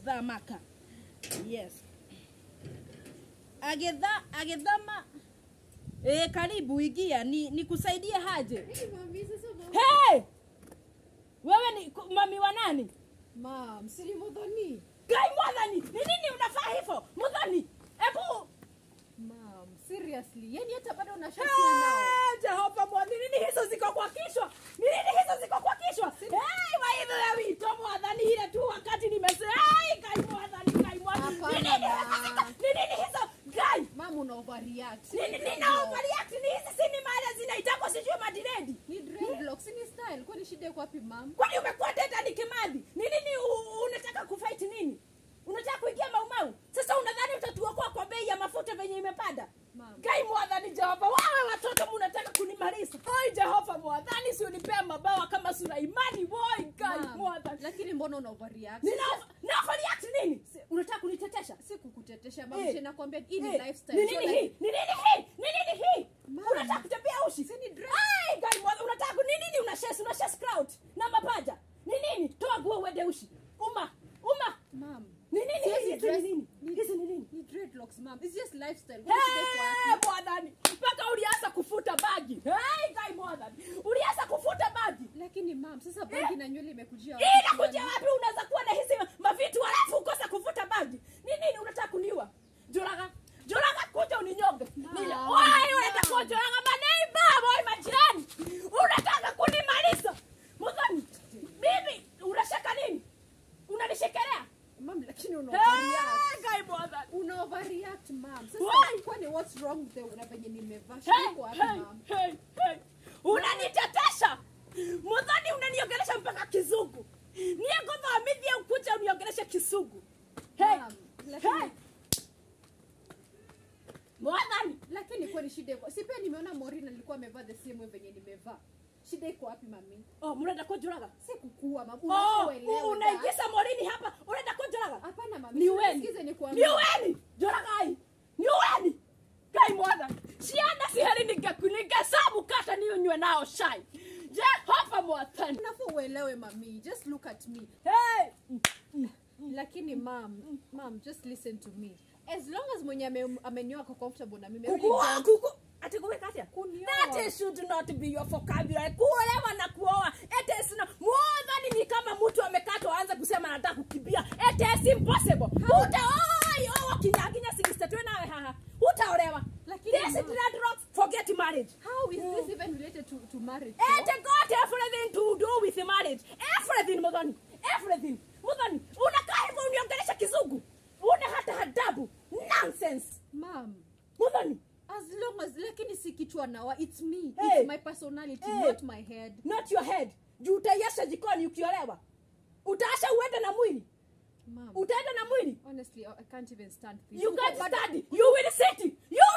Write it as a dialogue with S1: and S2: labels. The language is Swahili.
S1: guthamaka yes agitha agithama eh karibu ingia ni nikusaidie haje
S2: Hey, mami, sasa mami.
S1: hey wewe ni ku- mami wa nani
S2: Mom, siri mudhoni.
S1: gai mwathani ni nini unafaa hivyo mudhani ebu
S2: Mom, seriously. Yaani hata bado unashakia nao.
S1: Eh, jehova mwathani nini hizo ziko kwa kichwa ni nini hizo ziko kwa kichwa hey, waithe wito mwathani ile tu wakati nimese hey, gai mwathani gai mwathani
S2: Hapana,
S1: ni nini
S2: ma.
S1: hizo ni nini hizo gai
S2: Mom, una overreact.
S1: Nini- nina overreact ni hizi si ni mali zinaitako sijui madiredi
S2: Ni dreadlocks, ni style. Kwani shida iko wapi, mom?
S1: kwani umekuwa teta ni kimadhi ni nini u- unataka kufight nini unataka kuingia maumau sasa unadhani utatuokoa kwa bei ya mafuta venye imepanda
S2: Mom.
S1: gai mwadhani jehova wawe watoto munataka kunimaliza oi jehova mwadhani si unipea mabawa kama sulaimani woi gai
S2: Mom,
S1: mwadhani
S2: Lakini mbona una overreact?
S1: nina na overreact nini unataka kunitetesha
S2: Si kukutetesha, mom.
S1: Eh.
S2: Nakwambia hii ni
S1: Eh,
S2: lifestyle.
S1: ni
S2: sio
S1: nini
S2: like-
S1: hii ni nini hii ni nini hii
S2: Mom.
S1: unataka kutembea ushi
S2: Si ni dress.
S1: Ai, gai mwadha unataka ku- ni nini una shes una shes crowd na mapaja ni nini toa nguo uende ushi uma uma
S2: Mom.
S1: ni nini
S2: Siwezi
S1: hizi
S2: dress-
S1: ni nini
S2: ni-
S1: hizi ni nini
S2: Ni dreadlocks, mom. It's just lifestyle. Kwani shida iko wapi?
S1: Eh, mwadhani mpaka ulianza kufuta bagi hey, gai mwadhani ulianza kufuta bagi
S2: Lakini mom, sasa bagi na nywele imekujia
S1: hii
S2: wapi
S1: inakuja
S2: kwani?
S1: wapi unaweza kuwa na hizi mavitu halafu ukose kufuta bagi ni nini unataka kuniua juraga juraga kuja uninyonge Nile-
S2: Mom,
S1: Wai, unataka
S2: mom.
S1: kujuraga maneiba wai majirani unataka kunimaliza mudhani bibi unashaka nini unanishekelea
S2: Mom, lakini una overreact.
S1: Eh, gai mwadhani
S2: una overreact mom
S1: Why?
S2: sasa kwani what's wrong with the na venye nimevaa shida
S1: Hey,
S2: iko wapi
S1: hey,
S2: mom
S1: hey, hey. unanitetesha mudhani unaniongelesha mpaka kizungu niye ngothamithie ukuja uniongeleshe kizungu hey.
S2: Mom, lakini-
S1: hey. mwadhani
S2: lakini kwani shida iko si pia nimeona Morina alikuwa amevaa the same way venye nimevaa shida iko wapi mami
S1: oh, mnaenda kujuraga
S2: si kukua mama
S1: oh,
S2: unaelewa that.
S1: unaingiza morini hapa unaenda kujuraga
S2: hapana mami
S1: niweni
S2: sikize nikwambie
S1: niweni juragai niweni kai mwadhani ciana ciheri ningesabu kata niunywe nao shai jehova mwathani
S2: unafaa uelewe mami just look at me
S1: hey.
S2: lakini mam mam just listen to me as long as mwenye ame- amenyoa ako comfortable na mimi I really
S1: Kukua,
S2: don't-
S1: kuku. Ati kuweka atia?
S2: Kunioa.
S1: That is should not be your vocabulary. Kuolewa na kuoa. It is not. Mwadhani ni kama mtu amekatwa aanze kusema anataka kukimbia. It is impossible. Utaoi oa kinyaginya singistatwe nawe haha. Utaolewa.
S2: Lakini
S1: This is
S2: ma-
S1: dreadlocks. Forget marriage.
S2: how is this even related to, to marriage
S1: It got everything to do with marriage. Everything, Mudhani. Everything. Mudhani, unakaa hivyo uniongelesha kizungu. Una hata adabu. Nonsense.
S2: mam
S1: Mudhani.
S2: as long as lakini si kichwa nawa it's me
S1: Hey.
S2: it's my personality
S1: Hey.
S2: not my head
S1: not your head juu utaiasha jikoni ukiolewa utaasha uende na mwili
S2: mam
S1: utaenda na mwili
S2: honestly i can't even stand this
S1: you
S2: Uko
S1: can't
S2: bado-
S1: study you will sit you